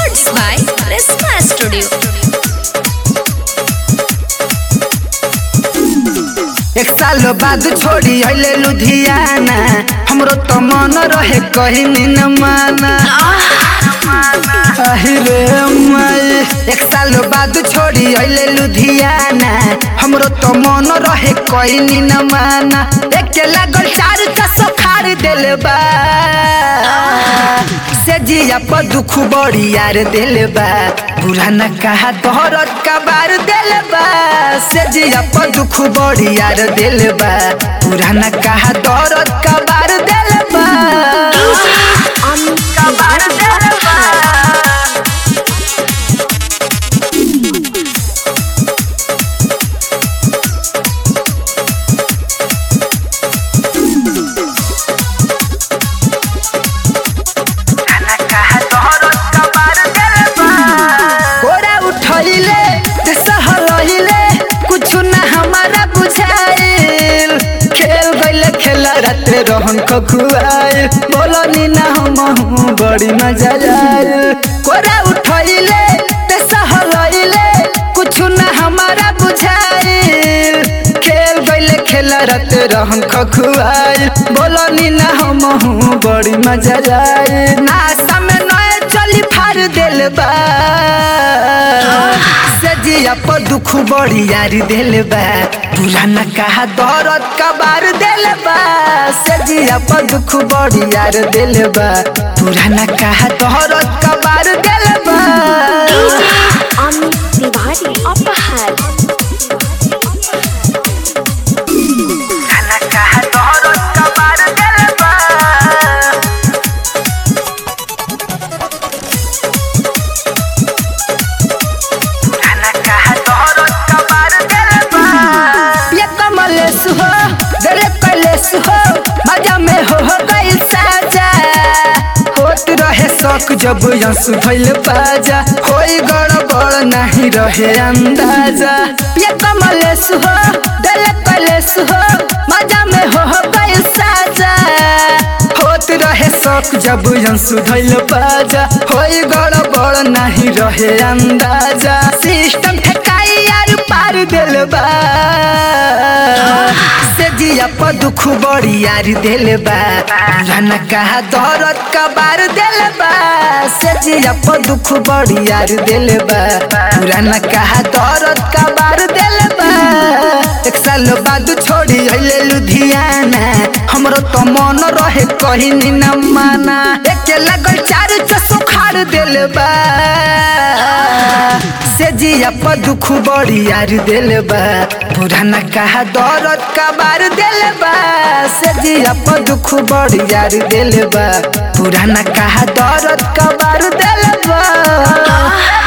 Records by Resma Studio. एक साल बाद छोड़ी अइले लुधियाना हमरो तो मन रहे कहीं न माना अहिरे माई एक साल बाद छोड़ी अइले लुधियाना हमरो तो मन रहे कहीं न माना एक लागल चार चसो खार देले बा से जिया पर दुख बड़ी यार देले बा पुराना कहा तोहरत का बार देले बा से जिया पर दुख बड़ी यार देले बा पुराना कहा तोहरत का बार देले बा का बार देले बा गोरा उठैले ते सहलैले कुछ ना हमारा बुझाइल खेल गइले खेला रात रहन खखुआइल बोलनी ना हम बड़ी मजा आइल गोरा उठैले ते सहलैले कुछ ना हमारा बुझाइल खेल गइले खेला रात रहन खखुआइल बोलनी ना हम बड़ी मजा आइल नाश्ता में नए चली फाड़ देल बा सजिया पर दुख बड़ी यारी देल बा पुराना कहा दौरत का बार देल बा सजिया पर दुख बड़ी यार देल बा पुराना कहा दौरत का बार देल बा अमित तिवारी अपहर पुराना कहा दौरत का बार देल बा ये कमलेश हो जरे कलेश हो मजा में हो हो गई साजा होत रहे शौक जब यंसु भइल बाजा होई गड़बड़ नहीं रहे अंदाजा ये कमलेश हो जरे कलेश हो मजा में हो हो गई साजा होत रहे शौक जब यंसु भइल बाजा होई गड़बड़ नहीं रहे अंदाजा सिस्टम ठेकाई यार पार दिल बा से जिया पर दुख बड़ी यार दिल बा पुराना कहा दौरत का बार दिल बा से जिया पर दुख बड़ी यार दिल बा पुराना कहा दौरत का बार दिल बा एक साल बाद छोड़ी अइले लुधियाना हमरो तो मन रहे कहीं न माना एक लगल चार चसो खाड़ दिल बा से जिया पर दुख बड़ी यार दिल बा पुराना कहा दौरत का बार दिल बा से जिया पर दुख बड़ी यार दिल बा पुराना कहा दौरत का बार दिल बा